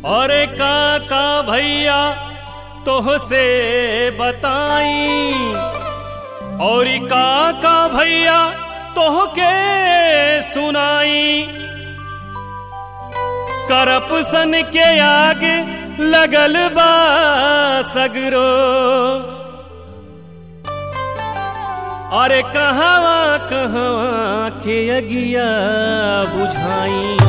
और काका भैया तोह से बताई और काका भैया तोह के सुनाई करपसन के आग लगल बा सगरो अरे कहवा कहवा के अगिया बुझाई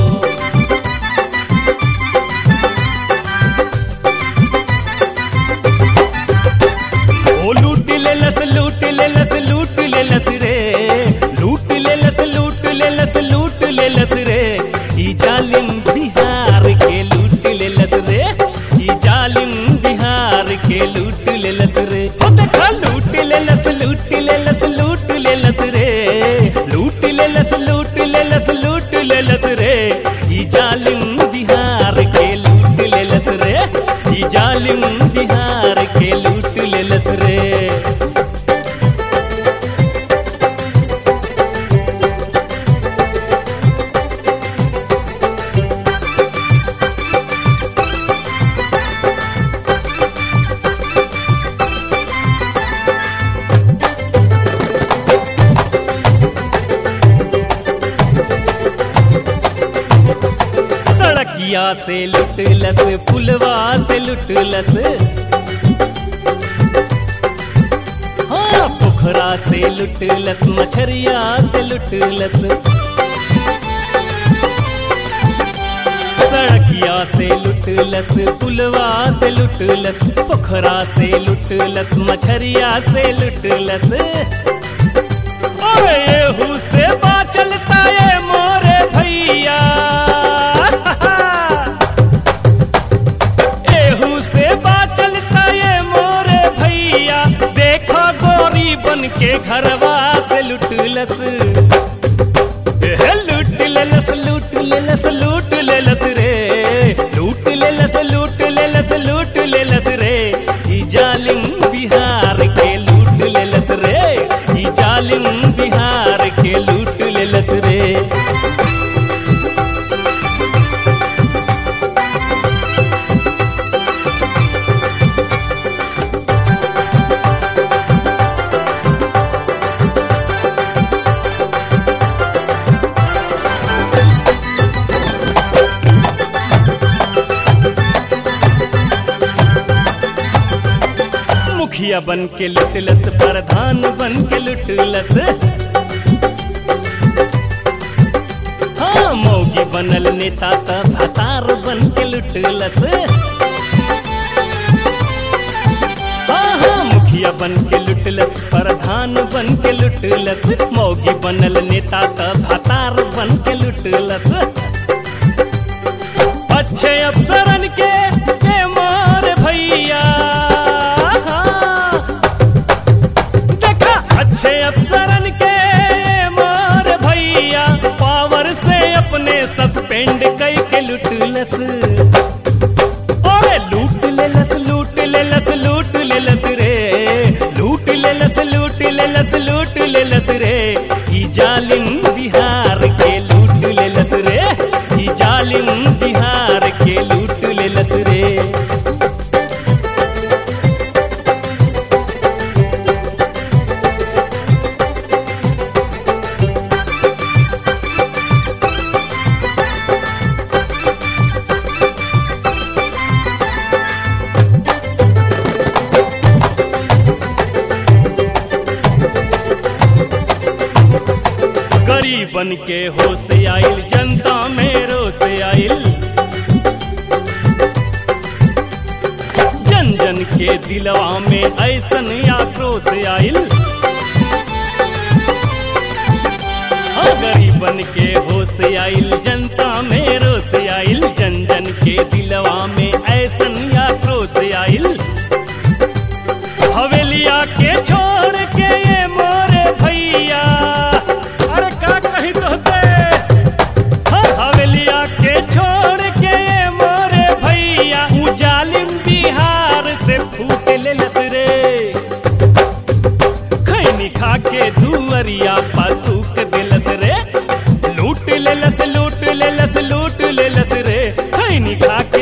ओ लूट ले लस लूट ले लस लूट ले लस रे लूट ले लस लूट ले लस लूट ले लस रे ई जालिम बिहार के लूट ले लस रे ई जालिम बिहार के लूट ले लस रे हो देखा लूट ले लस लूट ले लस लूट ले लस रे लूट ले लस लूट ले लस लूट ले लस रे ई जालिम बिहार के लूट ले लस रे ई जालिम बिहार के लूट ले लस रे सड़किया से लुटलस पुलवा से लुटलस हाँ पोखरा से लुटलस मछरिया से लुटलस सड़किया से लुटलस पुलवा से लुटलस पोखरा से लुटलस मछरिया से लुटलस अरे येहू से बाचलता ये मोरे भैया एहू से बाचलता ये मोरे भैया देखो गोरी बन के घरवा से लुटलस एहे, लूट लेलस लूट लेलस लूट लेलस रे लूट लेलस लूट लेलस लूट लेलस रे ई जालिम बिहार के लूट लेलस रे ई जालिम बिहार के लूट लेलस रे मुखिया बन के लुटलस प्रधान बन के लुटलस हाँ मौगी बनल नेता त भतार बन के लुटलस हाँ हाँ मुखिया बन के लुटलस प्रधान बन के लुटलस मौगी बनल नेता त भतार बन के लुटलस अच्छे अफसरन के के मार भैया देखा अच्छे अफसरन के मार भैया पावर से अपने सस्पेंड कई के लुटलस ओरे लूट लेलस लूट लेलस लूट लेलस रे लूट लेलस लूट लेलस लूट लेलस रे ई जालिम बिहार के लूट लेलस रे ई जालिम बिहार के लूट लेलस रे गरीबन के होश आइल जनता में रोस आइल जन जन के दिलवा में ऐसन आक्रोश आइल हाँ गरीबन के होश आइल जनता में रोस आइल जन जन के दिलवा में ऐसन आक्रोश आइल हवेलिया के छोड़ के ये मोरे भैया अरे का कही तो से हाँ, हवेलिया के छोड़ के ये मोरे भैया ऊ जालिम बिहार से फूट ले लस रे खैनी खा के दुअरिया पातूक दिलस रे लूट ले लस लूट ले लस लूट ले लस रे खैनी खा के